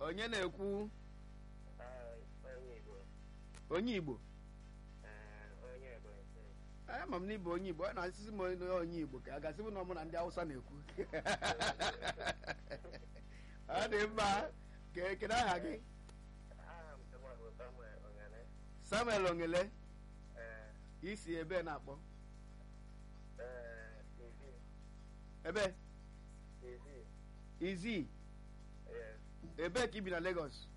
onye na-ekwu Ah, onye Igbo onye igbo Ah, onye Ebonyi steeti ama m na ịbụ onye igbo ọ na-asịsị m onye onye igbo ka a gasị m na ọmụ na ndị awụsa na-ekwu ọ dị mma ka ekele aha gị aha m tụwa bụ Samuel Ongane samuel ongele Eh, isi ebe na-akpọ eh, Izi ebe Izi izi yes ebe ka ibi na Lagos